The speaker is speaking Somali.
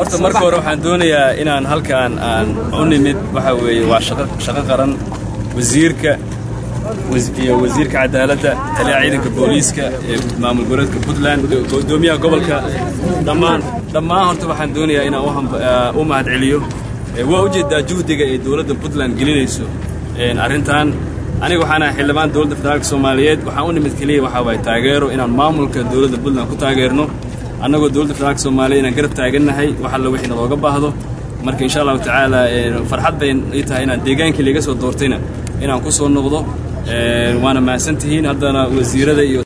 horta marka hore waxaan doonayaa inaan halkaan aan u nimid waxa weeye waa shaqo shaqo qaran wasiirka iyo wasiirka cadaaladda taliyaha ciidanka booliiska ee maamul goboleedka puntland gudoomiyaha gobolka dhammaan dhammaan horta waxaan doonayaa inaan u mahad celiyo waa ujeedaa juhdiga ee dowladda puntland gelinayso arrintan aniga waxaan ahay xildhibaan dowladda federaalka soomaaliyeed waxaan u nimid keliya waxaa waaye taageero inaan maamulka dowladda puntland ku taageerno annagoo dowladda federaalka soomaaliyeed inaan garab taagannahay wax alla wixii nalooga baahdo marka insha allahu tacaala farxad bay ii tahay inaan deegaankii laga soo doortayna inaan ku soo noqdo waana mahadsan tihiin haddana wasiirada iyo